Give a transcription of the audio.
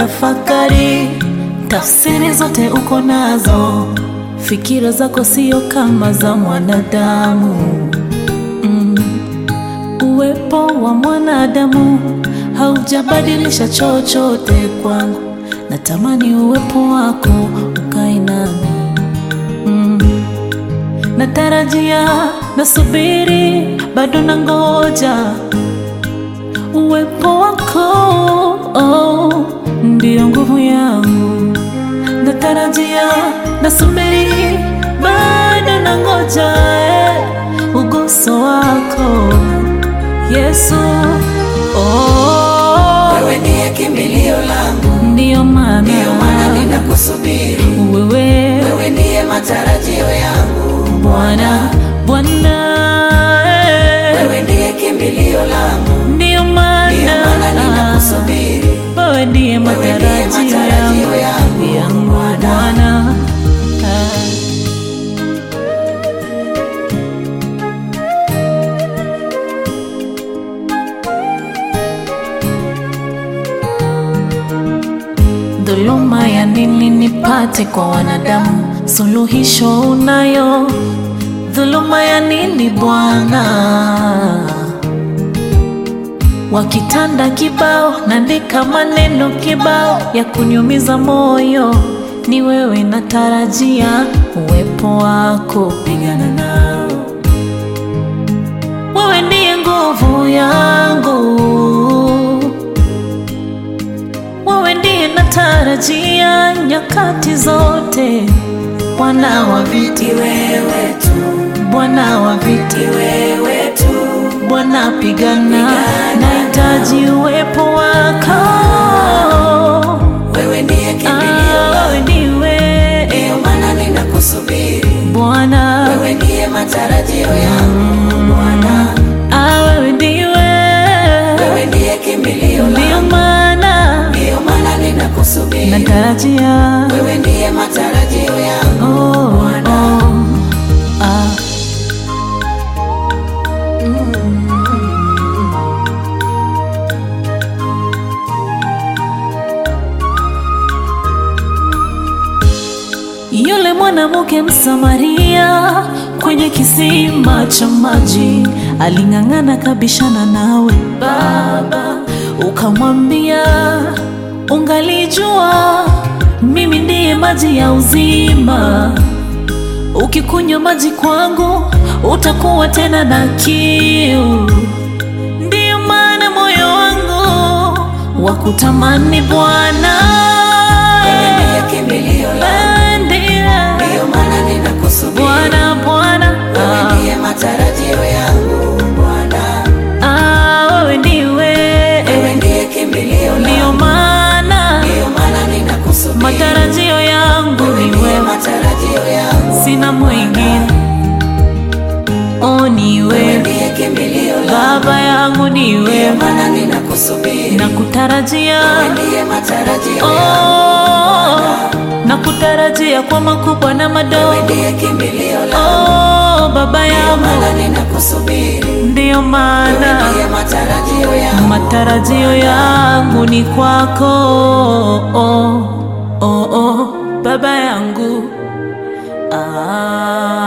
tafakari, tafsiri zote uko nazo, fikira zako sio kama za mwanadamu. Mm. Uwepo wa mwanadamu haujabadilisha chochote kwangu, natamani uwepo wako ukae nami. Mm. Natarajia, nasubiri, bado nangoja uwepo wako oh, ndio nguvu yangu. Natarajia, nasubiri, bado nangoja eh, uguso wako Yesu. Oh, Wewe ndiye kimbilio langu, ndio maana ndio maana ninakusubiri. wewe Wewe ndiye matarajio yangu, Bwana, Bwana eh, wewe ndiye kimbilio langu, ndio ndio maana maana ninakusubiri. wewe ndiye Wewe ndiye matarajio yangu matarajio yangu, yangu Bwana. Bwana. Ah. Dhuluma ya nini nipate kwa wanadamu? Suluhisho unayo. Dhuluma ya nini Bwana? Wakitanda kibao, naandika maneno kibao ya kunyumiza moyo. Ni wewe natarajia uwepo wako, pigana nao. Wewe ndiye nguvu yangu, wewe ndiye natarajia nyakati zote. Bwana wa viti, Wewe tu, Bwana wa viti, wewe tu, Bwana pigana, nahitaji uwepo wako. wewe ndiye kimbilio Ah, langu, wewe ndiwe ndio maana ninakusubiri. Bwana, Wewe ndiye matarajio yangu, Bwana. ah, wewe ndiwe, Wewe ndiye kimbilio ndio langu, maana ndio maana ninakusubiri. natarajia Wewe ndiye matarajio yangu, oh, Bwana. oh, ah. Yule mwanamke Msamaria kwenye kisima cha maji aling'ang'ana kabishana nawe Baba, ukamwambia ungalijua mimi ndiye maji ya uzima, ukikunywa maji kwangu utakuwa tena na kiu. Ndiyo maana moyo wangu wa kutamani Bwana Wewe ndiye kimbilio langu, ndiye ndio maana ninakusubiri. Bwana Bwana, Wewe ah, ndiye matarajio yangu, Bwana. ah, wewe ndiwe, Wewe ndiye kimbilio ndio langu, maana ndio maana ninakusubiri. matarajio yangu Wewe ni ndiye wewe, matarajio yangu, sina mwingine. Oh, ni wewe wewe ndiye kimbilio langu, Baba yangu, ni ndio wewe maana ninakusubiri. nakutarajia, Wewe ndiye matarajio yangu, oh, nakutarajia kwa makubwa na madogo. wewe ndiye kimbilio langu, Oh, Baba ndio yangu, maana ninakusubiri. ndiyo Wewe maana ndiye matarajio yangu, matarajio yangu ni kwako oh, oh, oh, baba yangu ah.